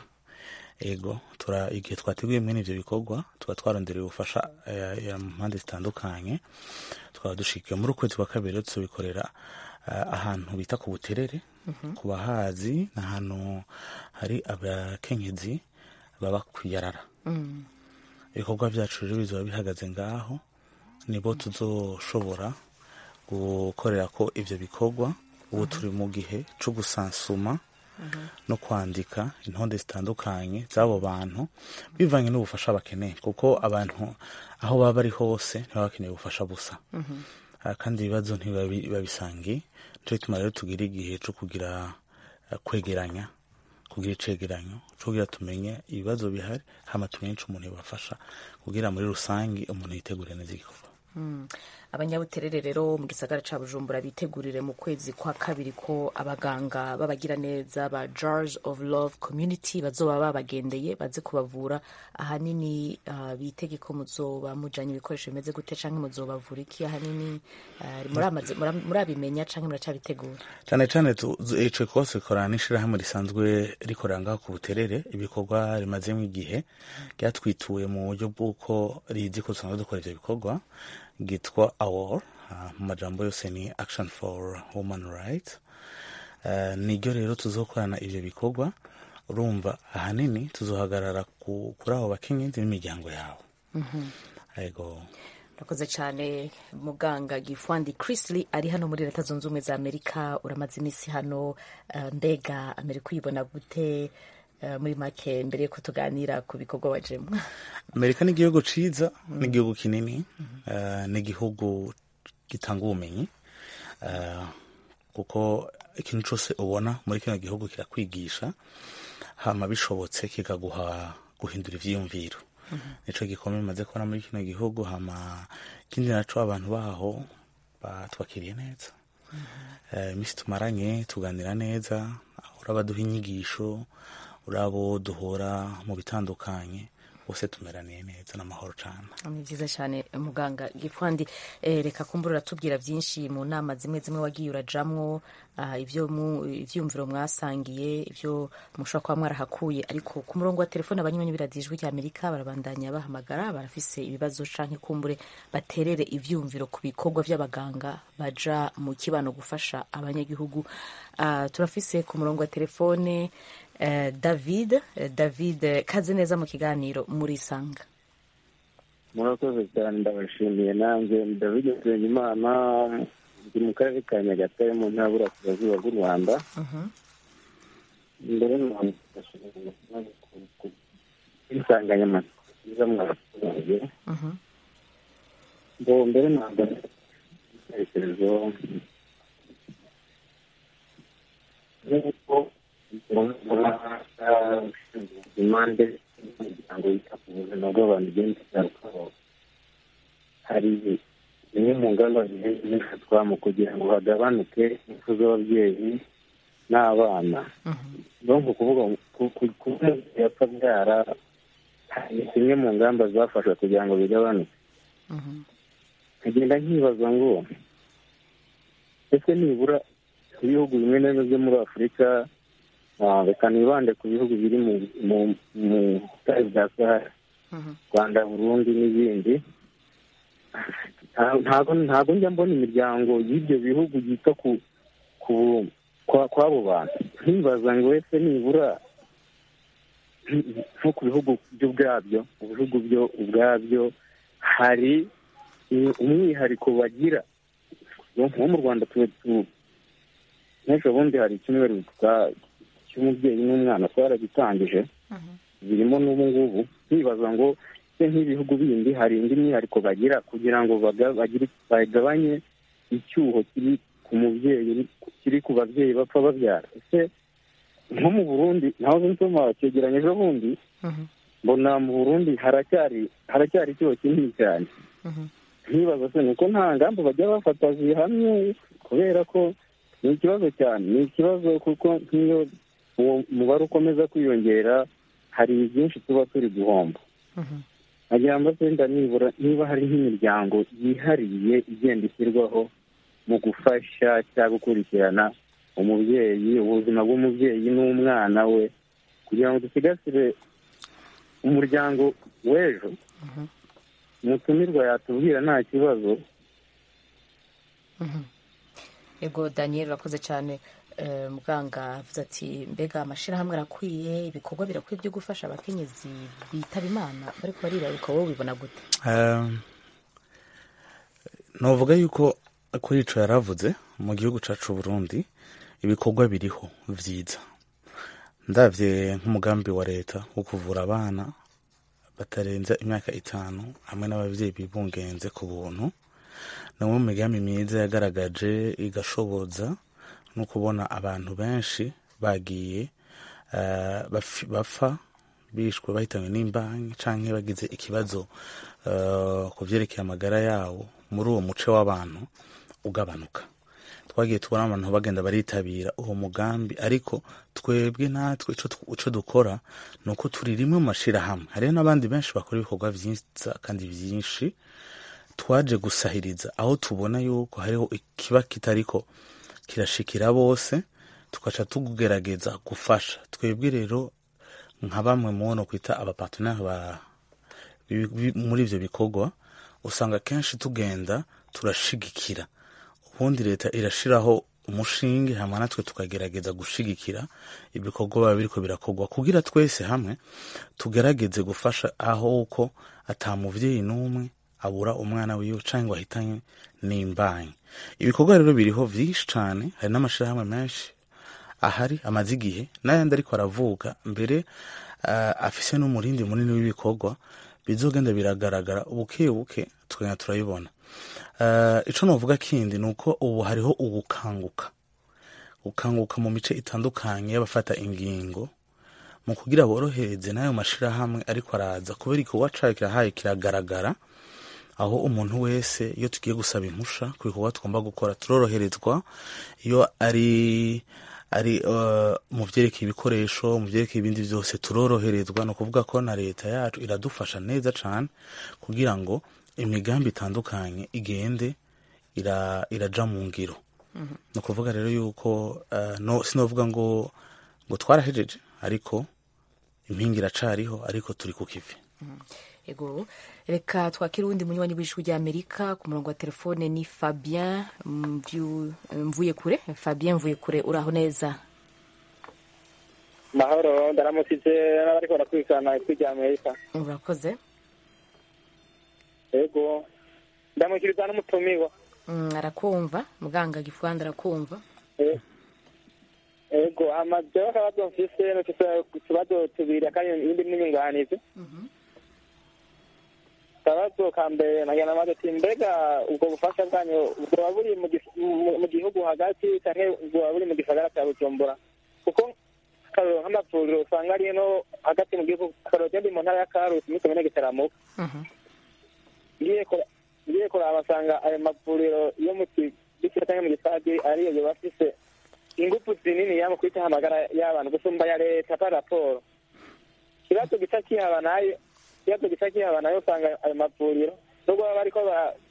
ego tura igihe twateguye mwene ivyo bikorwa tuba twarondereye ubufasha mu mpande zitandukanye twaba dushikiye muri ukwezi kwa kabiri tubikorera ahantu bita ku buterere ku bahazi ni ahantu hari abakenyezi baba kwiyarara ibikorwa byacu rero bizaba bihagaze ngaho nibo tuzoshobora gukorera ko ivyo bikorwa ubu turi mu gihe co gusansuma no kwandika intonde zitandukanye z'abo bantu bivanye n'ubufasha bakeneye kuko abantu aho baba bari hose ntibaba bakeneye ubufasha busa kandi ibibazo ntibabisangiye nico gituma rero tugira igihe co kugira kwegeranya kugira icegeranyo co kugira tumenye ibibazo bihari hama tumenye ico umuntu yobafasha kugira muri rusange umuntu yitegure neza igikorwa abanyabuterere rero mu gisagara ca bujumbura bitegurire mu kwezi kwa kabiri ko abaganga b'abagira neza ba jars of love community bazoba babagendeye baze kubavura ahanini uh, bitege ko muzoba mujanye ibikoresho bimeze gute canke muzobavura iki ahanini uh, muramaze- mura- murabimenya canke muracabitegura cyane cyane tu- zu- ico kose korana n'ishirahamwe risanzwe rikorera ngaho ku buterere ibikorwa rimazemo igihe ryatwituye mu buryo bw'uko rizi ko dusanzwe dukora ivyo bikorwa ryitwa awor mu majambo yose ni action for human rights Eh, niryo rero tuzokorana ivyo bikorwa urumva ahanini tuzohagarara ku- kuri abo bakenyezi n'imiryango yabo Mhm. ego urakoze cyane muganga gifwandi chrisley ari hano muri leta zunze ubumwe za amerika uramaze iminsi hano eh, mbega amerika uyibona gute eh, muri make mbere yuko tuganira ku bikorwa wajemo amerika ni igihugu ciza ni igihugu kinini eh, ni igihugu gitanga ubumenyi eh, kuko ikintu cyose ubona muri kino gihugu kirakwigisha hama bishobotse kikaguha guhindura ivyiyumviro nico gikomeye maze kubona muri kino gihugu hama ikindi naco abantu baho batwakiriye neza Eh, iminsi tumaranye tuganira neza urabaduha inyigisho urabo duhora mu bitandukanye bose tumeraniye neza n'amahoro cane ni byiza cyane muganga gifwandi eh, reka kumbura uratubwira byinshi mu nama zimwe zimwe wagiye urajamwo ah, ivyo mu- ivyumviro mwasangiye ivyo mushobora kuba mwarahakuye ariko ku murongo wa telefone abanywanyi b'iradijwi rya amerika barabandanya bahamagara barafise ibibazo canke kumbure baterere ivyumviro ku bikorwa vy'abaganga baja mu kibano gufasha abanyagihugu Ah, turafise ku murongo wa telefone eh, david Eh, david eh, kaze neza mu kiganiro murisanga murakoze cyane ndabashimiye nanjye david nsengimana ndi mu karere ka nyagatare mu ntara y'uburasirazuba bw'u rwanda mbere insanganyamatsiko nziza mwabaturage ngo mbere ntabwo ibitekerezo nk'uko impande z'imiryango yita ku buzima bw'abantu igenda igarukaho hari zimwe mu ngamba zigenda zifatwa mu kugira ngo hagabanuke impfu z'ababyeyi n'abana no mu kuvuga kuba yapfa byara hari zimwe mu ngamba zafashwe kugira ngo bigabanuke nkagenda nkibaza ngo ese nibura ibihugu bimwe na bimwe byo muri afurika ah, reka nibande ku bihugu biri mu mu mu butayu bwa sahara rwanda burundi n'ibindi Nta- ntago ntago njya mbona imiryango y'ibyo bihugu yita ku ku kwa- kw'abo bantu nkibaza ngo ese nibura nko ku bihugu byo ubwabyo mu bihugu byo ubwabyo hari i- umwihariko bagira nko mu rwanda tuba tu n'ejo bundi hari icyumweru twa- cy'umubyeyi n'umwana twaragitangije birimo n'ubu ngubu nkibaza ngo se nk'ibihugu bindi hari indi myihariko bagira kugira ngo baga- bagire- bagabanye icyuho kiri ku mubyeyi kiri ku babyeyi bapfa babyara ese nko mu burundi naho nsoma cyegeranye ejo bundi mbona mu burundi haracyari haracyari icyuho kinini cyane nkibaza se nuko nta ngamba bajya bafata zihamye kubera ko ni ikibazo cyane ni ikibazo kuko nk'iyo uwo mubare ukomeza kwiyongera hari byinshi tuba turi guhomba nagira ngo wenda nibura niba hari nk'imiryango yihariye igenda ishyirwaho mu gufasha cyangwa gukurikirana umubyeyi ubuzima bw'umubyeyi n'umwana we kugira ngo dusigasire umuryango w'ejo umutumirwa yatubwira nta kibazo ego daniel urakoze cyane Eh, muganga avuze ati mbega amashyirahamwe arakwiye ibikorwa birakwiye byo gufasha abakenyezi bitaba imana bariko baribaruka wowe ubibona gute Um, novuga yuko kuri ico yaravuze mu gihugu cacu Burundi ibikorwa biriho vyiza ndavye nk'umugambi wa leta wo kuvura abana batarenza imyaka itanu hamwe n'abavyeyi bibungenze ku buntu ni umwe mu migambi myiza yagaragaje igashoboza no kubona abantu benshi bagiye eh, bafi- bapfa bishwe bahitanywe n'imbanyi canke bagize ikibazo eh, ku vyerekeye amagara yabo muri uwo muce w'abantu ugabanuka twagiye tubona abantu bagenda baritabira uwo mugambi ariko twebwe natwe icyo dukora ni uko turi rimwe mu mashyirahamwe hariho n'abandi benshi bakora ibikorwa byiza kandi byinshi twaje gusahiriza aho tubona yuko hariho ikiba kitariko kirashikira bose tugaca tugerageza gufasha twebwe rero nka bamwe mubono kwita abapateneri ba muri ibyo bikorwa usanga kenshi tugenda turashigikira ubundi leta irashiraho umushinge hamwe natwe tukagerageza gushigikira ibikorwa biba biriko birakorwa kugira twese hamwe tugerageze gufasha aho uko ata muvyeyi n'umwe abura umwana wiwe canke ngo ahitanye n'imbanyi ibikorwa rero biriho vyinshi cane hari n'amashirahamwe menshi ahari amaze igihe n'ayandi ariko aravuga mbere uh, afise n'umurindi munini w'ibikorwa bizogenda biragaragara buke buke tukagenda turabibona uh, ico novuga kindi ni uko ubu hariho ugukanguka gukanguka mu mice itandukanye y'abafata ingingo mu kugira borohereze n'ayo mashirahamwe ariko araza kubera igikorwa cayo kirahaye kiragaragara aho umuntu wese iyo tugiye gusaba impusha ku bikorwa tugomba gukora turoroherezwa iyo ari ari uh, mu vyerekeye ibikoresho mu vyerekeye ibindi vyose turoroherezwa ni ukuvuga ko na leta yacu iradufasha neza cane kugira ngo imigambi itandukanye igende ira, iraja mu ngiro mm -hmm. ni ukuvuga rero yuko uh, no, sinovuga ngo ngo twarahejeje ariko impinga iracariho ariko turi ku kivi mm -hmm. ego reka twakire uwundi munywanyi w'ijwi rya amerika ku murongo wa telefone ni fabien mvuye kure fabien mvuye kure uraho neza mahoro ndaramukije n'abariko barakurikirana ijwi rya amerika urakoze ego ndamukiriza n'umutumirwa arakumva muganga gifwanda arakumva ego amajeho akabazo mfise nufise utubazo tubiri akandi ibindi n'inyunganizi akabazo ka mbere nagira namaze ati mbega ubwo bufasha bwanyu bwoba buri mu gihugu hagati canke bwoba buri mu gisagara ca bujumbura kuko akarorero nk'amavuriro usanga ari no hagati mu gihugu akarorero genda mu ntara ya karusi muri komine gitaramuka ngiye kuraba basanga ayo mavuriro yo mu kibikira canke mu gisage ariyo yoba afise ingufu zinini ya mu kwitaho amagara y'abantu gusumba ya leta pa raporo ikibazo gica kihaba nayo ikibazo gica kihaba nayo usanga ayo mavuriro nubwo baba bariko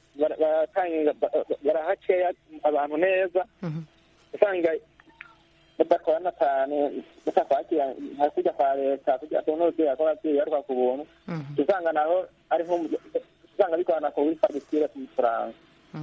barahaceya abantu neza usanga badakorana cyane batakwakira nka kujya kwa leta kugira ngo n'ubuvyeyi ko abavyeyi baruka ku buntu usanga naho ari nko usanga bikorana ku wifagitire ku mafaranga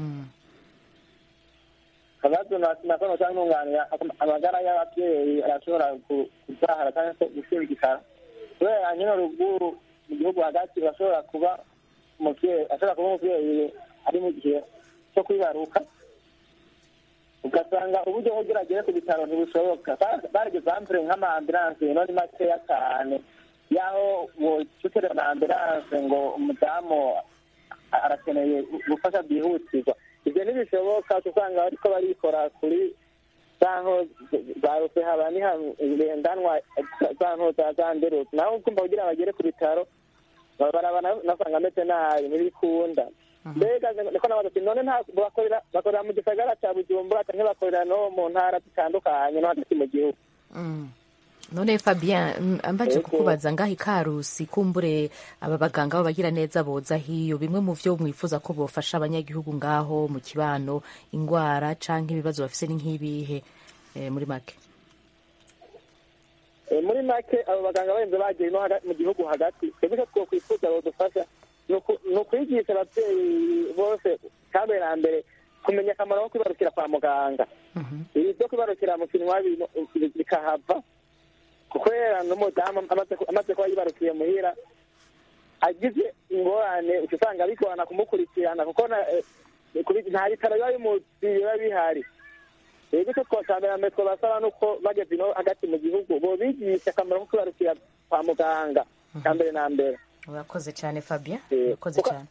akabazo nakono cyangwa ntunganira amagara y'ababyeyi arashobora kuzahara cyangwa se gushirigikara kubera nyine ruguru mu gihugu hagati bashobora kuba umuvyeyi ashobora kuba umuvyeyi ari mu gihe cyo kwibaruka ugasanga uburyo bwo agere ku bitaro ntibushoboka barigeze ampure nk'amaambulanse none makeya cyane y'aho wocuterera na ambulanse ngo umudamu arakeneye gufasha byihutirwa ibyo ntibishoboka usanga bariko barikora kuri zanko za rusehaba niharendanwa zanko za zanderutse naho ukumva kugira bagere ku bitaro baraba nasanga ameze nabi ntibikunda mbega niko nabaza ati none bakorera bakorera mu gisagara cya bujumbura canke bakorera no mu ntara zitandukanye no hagati mu gihugu none fabien mbaje kukubaza ngaho ikarusi kumbure aba baganga b'abagira neza boza hiyo bimwe mu vyo mwifuza ko bofasha abanyagihugu ngaho mu kibano ingwara canke ibibazo bafise ni nk'ibihe muri make muri make abo baganga barenze bagiye no mu gihugu hagati twebwe icyo twokwifuza bodufasha ni ukwigisha ababyeyi bose kandi na mbere kumenya akamaro ko kwibarukira kwa muganga ibi byo kwibarukira mu kinwa bikahava kubera n'umudamu amaze kuba yibarukiye muhira agize ingorane uca usanga bigorana kumukurikirana kuko nta bitaro biba bimuzi biba bihari rero icyo twakambera mbere twabasaba nuko bageze ino hagati mu gihugu bobigisha akamaro ko kwibarukira kwa muganga ka mbere na mbere urakoze cyane fabien urakoze cyane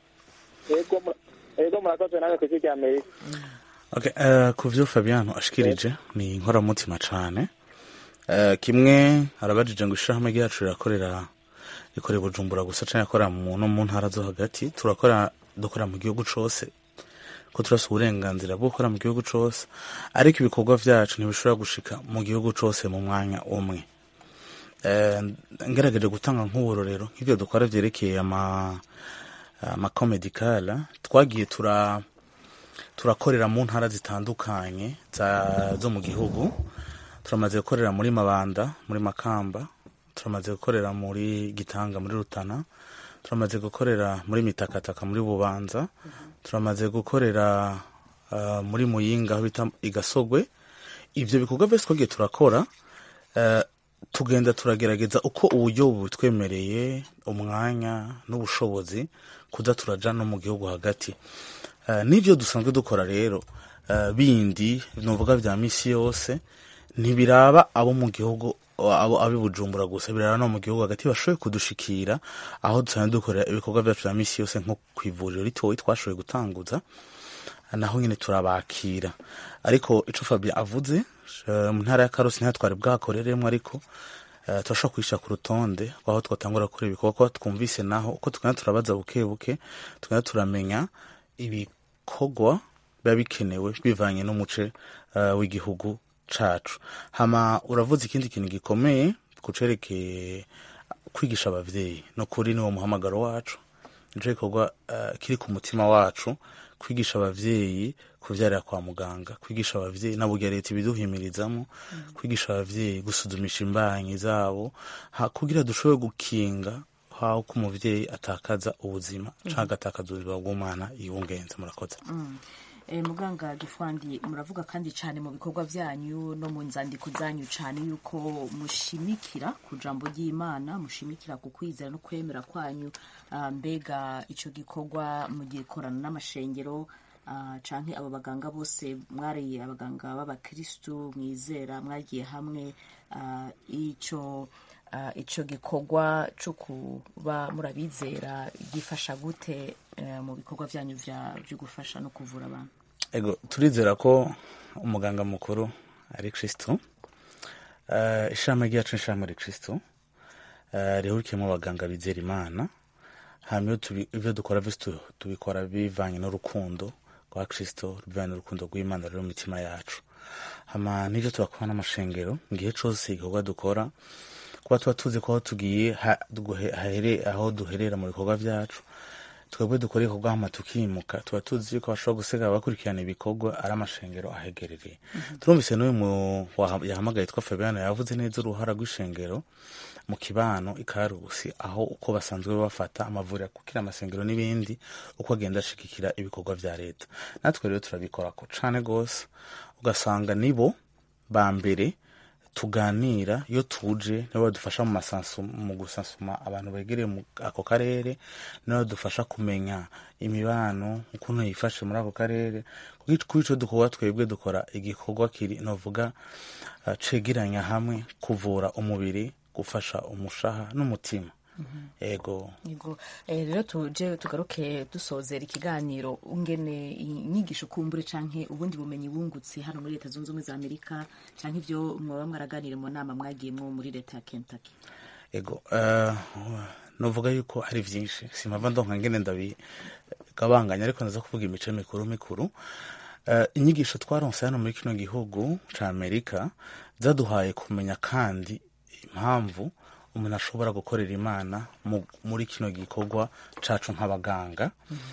yego murakoze nawe ku isi rya amerika okay, uh, ku vyo fabiano ashikirije ni inkoramutima cane uh, kimwe arabajije ngo ishirahamwe ryacu rirakorera rikorera bujumbura gusa canke akorera mu no mu ntara zo hagati turakora dukorera mu gihugu cose ko turasa uburenganzira bwo gukora mu gihugu cose ariko ibikorwa vyacu ntibishobora gushika mu gihugu cose mu mwanya umwe Eh, ngerageje gutanga nk'uburorero nk'ivyo dukora vyerekeye ama amakomedikala twagiye tura turakorera mu ntara zitandukanye za- zo mu gihugu turamaze gukorera muri mabanda muri makamba turamaze gukorera muri gitanga muri rutana turamaze gukorera muri mitakataka muri bubanza turamaze gukorera uh, muri muyinga aho bita igasogwe ivyo bikorwa vyose twagiye turakora uh, tugenda turagerageza uko uburyo butwemereye umwanya n'ubushobozi kuza turaja no mu gihugu hagati Uh, n'ivyo dusanzwe dukora rero uh, bindi novuga vya misi yose ntibiraba abo mu gihugu abo abi bujumbura gusa birara no mu gihugu hagati bashoboye kudushikira aho dusanzwe dukorera ibikorwa vyacu vya misi yose nko kw'ivuriro ritoyi twashoboye gutanguza naho nyine turabakira ariko ico Fabien avuze eh, mu ntara ya Karusi nta twari bwakoreremo ariko eh, turashobora kwishyira ku rutonde aho twatangura gukora ibikorwa ko twumvise naho uko tugenda turabaza buke buke tugenda turamenya ibikorwa biba bikenewe bivanye n'umuce eh, w'igihugu cacu hama uravuze ikindi kintu gikomeye kucerekeye kwigisha abavyeyi no kuri niwo muhamagaro wacu nico gikorwa eh, kiri ku mutima wacu kwigisha abavyeyi kuvyarira kwa muganga kwigisha abavyeyi na burya leta ibiduhimirizamo kwigisha abavyeyi gusuzumisha imbanyi zabo ha, kugira dushobore gukinga haho ko umuvyeyi atakaza ubuzima canke agatakaza ubuzima bw'umwana yibungenze murakoze Mm. Eh, muganga gifwandi muravuga kandi cyane mu bikorwa byanyu no mu nzandiko zanyu cyane yuko mushimikira ku jambo ry'imana mushimikira ku kwizera no kwemera kwanyu Ah, mbega icyo gikorwa mugikorana n'amashengero ah, canke abo baganga bose mwari abaganga b'abakristu mwizera mwagiye hamwe ah, ico ah, ico gikorwa cyo kuba murabizera gifasha gute eh, mu bikorwa byanyu vya- byo gufasha no kuvura abantu ego turizera ko umuganga mukuru ari kristo uh, ishami ryacu n'ishami ri kristo uh, rihurikiyemo abaganga bizera imana hanyuma iyo tubi- ivyo dukora vyose tu- tubikora bivanye n'urukundo rwa kristo bivanye n'urukundo rw'imana ruri mu mitima yacu hama n'ivyo turakora n'amashengero igihe cose igikorwa dukora kuba tuba tuzi ko aho tugiye ha- duhe- hahere- aho duherera mu bikorwa vyacu twebwe dukora ibikorwa hama tukimuka tuba tuzi yuko bashobora gusiga abakurikirana ibikorwa ari amashengero ahegereye turumvise n'uyu mu- waha- yahamagaye twa fabiano yavuze neza uruhara rw'ishengero mu kibano ikarusi aho uko basanzwe bafata amavuriro kukira amasengero n'ibindi uko agenda ashigikira ibikorwa vya leta natwe rero turabikorako cane gose ugasanga nibo ba mbere tuganira iyo tuje nibo badufasha mu masansu mu gusansuma abantu begereye mu ako karere nibo badufasha kumenya imibano ukuntu yifashe muri ako karere kuko kuri ico dukorwa twebwe dukora igikorwa kiri novuga uh, cegeranya hamwe kuvura umubiri gufasha umushaha n'umutima ego Yego eh, rero tuje tugaruke dusozera ikiganiro ungene inyigisho kumbure canke ubundi bumenyi bungutse hano muri leta zunze ubumwe za amerika canke ivyo mwaba mwaraganire mu nama mwagiyemwo muri leta ya kentucky ego uh, novuga yuko hari vyinshi simpava ndonka ngene ndabigabanganya ariko ndaza kuvuga imice mikuru mikuru uh, inyigisho twaronse hano muri kino gihugu ca amerika zaduhaye kumenya kandi impamvu umuntu ashobora gukorera imana mu- muri kino gikorwa cacu nk'abaganga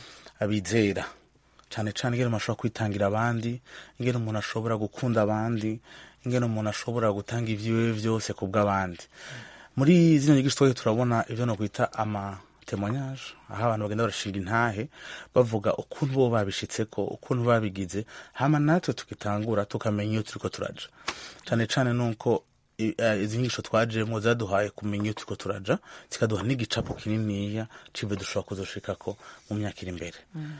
abizera cane cane ingene umuntu ashobora kwitangira abandi ingene umuntu ashobora gukunda abandi ingene umuntu ashobora gutanga ivyiwe vyose ku bw'abandi muri zino nyigisho twagiye turabona ivyo nokwita ama témoignage aho abantu bagenda barashinga intahe bavuga ukuntu bo babishitseko ukuntu babigize hama natwe tukitangura tukamenya iyo turiko turaja cane cane nuko i- eh, izi nyigisho twajemo zaduhaye kumenya iyo turiko turaja zikaduha n'igicapo kininiya c'ivyo dushobora kuzoshikako mu myaka iri imbere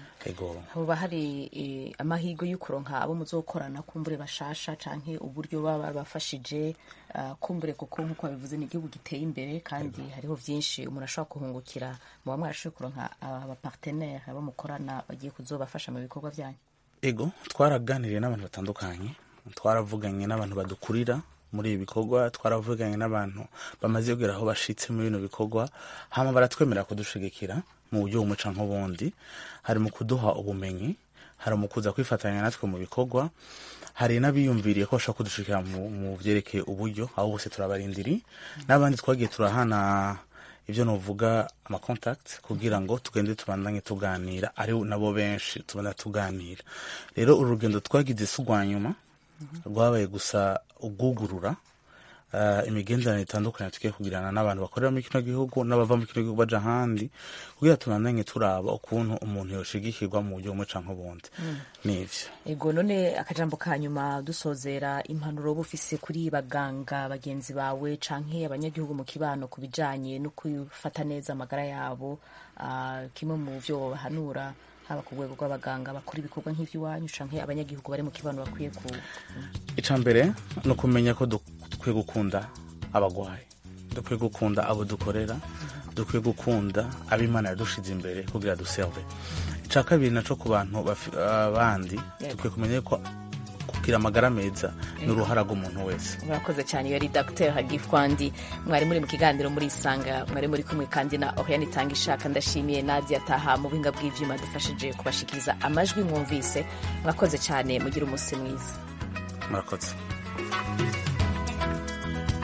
ego hoba hari eh, amahirwe yo kuronka abo muzokorana kumbure bashasha canke uburyo baba bafashije uh, kumbure kuko nkuko babivuze ni igihugu giteye imbere kandi hariho vyinshi umuntu ashobora kuhungukira muba mwarashoboye kuronka abapartenere abo mukorana bagiye kuzobafasha mu bikorwa vyanyu ego twaraganiriye n'abantu batandukanye twaravuganye n'abantu badukurira muri ibi bikorwa twaravuganye n'abantu bamaze kugera aho bashitse muri bino bikorwa hama baratwemerera kudushigikira mu buryo bumwe canke ubundi hari mu kuduha ubumenyi hari mu kuza kwifatanya natwe mu bikorwa hari n'abiyumviriye ko bashobora kudushikira mu, mu vyerekeye uburyo aho bose turabarindiri n'abandi twagiye turahana ibyo novuga amacontact kugira ngo tugende tubandanye tuganira ari nabo benshi tubanda tuganira rero uru rugendo twagize si urwa nyuma rwabaye gusa ugugurura uh, imigenderanire itandukanye tugiye kugirana n'abantu bakorera muri kino gihugu n'abava muri kino gihugu baja ahandi kugira tubandanye turaba ukuntu umuntu yoshigikirwa mu buryo bumwe canke ubundi nivyo ego none akajambo ka nyuma dusozera impanuro uba ufise kuri baganga bagenzi bawe canke abanyagihugu mu kibano ku bijanye no kwifata neza amagara yabo ah, kimwe mu vyo bahanura haba ku rwego rw'abaganga bakora ibikorwa nk'ivy'iwanyu canke abanyagihugu bari mu kibano bakwiye ku ica mbere ni ukumenya ko duk- dukwiye gukunda abagwayi dukwiye gukunda abo dukorera dukwiye gukunda abo imana yadushize imbere kugira duserve ica kabiri naco ku bantu bafi- abandi dukwiye kumenya ko kugira amagara meza ni uruhara rw'umuntu wese murakoze cyane iyo ari dr hagifwandi mwari muri mu kiganiro muri isanga mwari muri kumwe kandi na oriane itanga ishaka ndashimiye nadia taha mu buhinga bw'ivyuma dufashije kubashikiriza amajwi mwumvise mwakoze cyane mugire umunsi mwiza murakoze